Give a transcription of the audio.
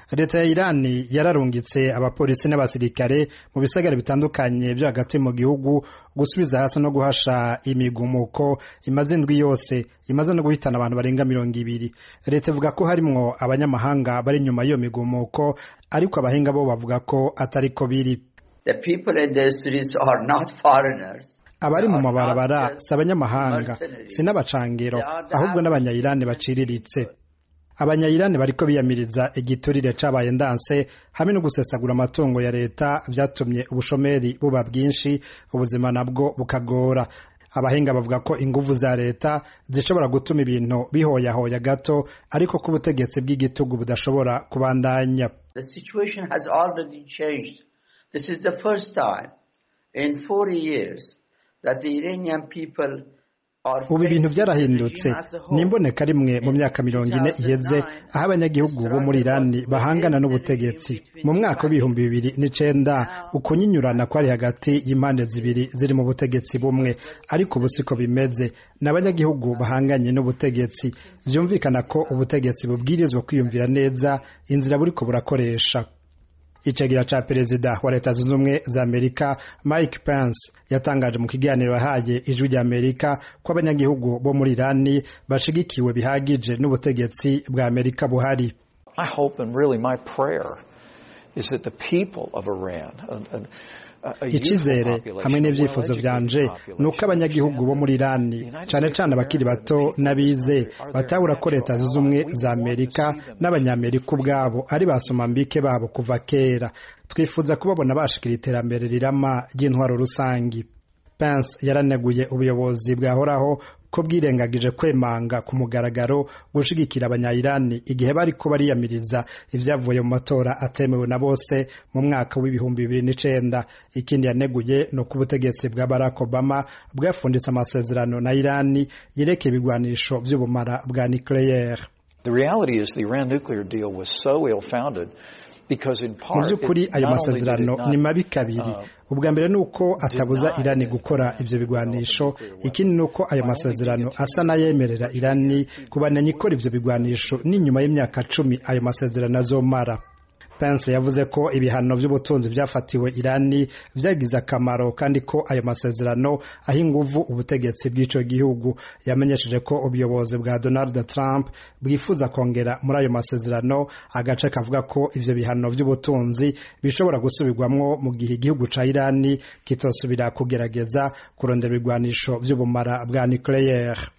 leta ya irani yararungitse abapolisi n'abasirikare mu bisagara bitandukanye vyo hagati mu gihugu gusubiza hasi no guhasha imigumuko imaze indwi yose imaze no guhitana abantu barenga mirongo ibiri leta ivuga ko harimwo abanyamahanga bari inyuma y'iyo migumuko ariko abahinga bo bavuga ko atariko biri The people in the streets are not foreigners. abari mu mabarabara si abanyamahanga si n'abacangero ahubwo n'abanyayirani baciriritse abanyayirani bariko biyamiriza igiturire cabaye ndanse hamwe no gusesagura amatungo ya leta vyatumye ubushomeri buba bwinshi ubuzima nabwo bukagora abahinga bavuga ko inguvu za leta zishobora gutuma ibintu bihoyahoya gato ariko ko ubutegetsi bw'igitugu budashobora kubandanya The situation has already changed. This is the first time in 40 years that the Iranian people are ubu ibintu facing byarahindutse the regime as a whole. ni imboneka rimwe mu myaka mirongo ine iheze aho abanyagihugu bo muri irani bahangana n'ubutegetsi mu mwaka w'ibihumbi bibiri n'icenda ukunyinyurana kwari hagati y'impande zibiri ziri mu butegetsi bumwe ariko ubu siko bimeze ni abanyagihugu bahanganye n'ubutegetsi vyumvikana ko ubutegetsi bubwirizwa kwiyumvira neza inzira buriko burakoresha icagira ca perezida wa leta zunze ubumwe za amerika mike pence yatangaje mu kiganiro yahaye ijwi rya amerika ko abanyagihugu bo muri irani bashigikiwe bihagije n'ubutegetsi bwa amerika buhari My hope and really my prayer is that the people of Iran, a, a, a youthful icizere population, hamwe a n'ivyifuzo well-educated vyanje ni uko population, abanyagihugu bo muri irani cane cane abakiri bato n'abize batahura ko leta zunze ubumwe za amerika n'abanyamerika ubwabo ari basomambike babo kuva kera twifuza kubabona bashikira iterambere rirama ry'intwaro rusangi Pence yaraneguye ubuyobozi bwahoraho ko bwirengagije kwemanga ku mugaragaro gushigikira abanyayirani igihe bariko bariyamiriza ivyavuye mu matora atemewe na bose mu mwaka w'ibihumbi bibiri n'icenda ikindi yaneguye ni uko ubutegetsi bwa Barack Obama bwafunditse amasezerano na Irani yerekeye ibigwanisho vy'ubumara bwa nucleaire The reality is the Iran nuclear deal was so ill-founded because in mu part by'ukuri it ayo not only did it masezerano not, ni mabi kabiri uh, ubwa mbere ni uko atabuza deny irani that gukora Iran ivyo can bigwanisho develop a nuclear ikindi ni uko ayo weapon. masezerano By only asa n'ayemerera irani kubandanya ikora ivyo bigwanisho n'inyuma y'imyaka cumi ayo masezerano azomara Pence yavuze ko ibihano vy'ubutunzi vyafatiwe Irani vyagize akamaro kandi ko ayo masezerano aha inguvu ubutegetsi bw'ico gihugu yamenyesheje ko ubuyobozi bwa Donald Trump bwifuza kongera muri ayo masezerano agace kavuga ko ivyo bihano vy'ubutunzi bishobora gusubirwamwo mu gihe igihugu ca Irani kitosubira kugerageza kurondera ibigwanisho vy'ubumara bwa nucleaire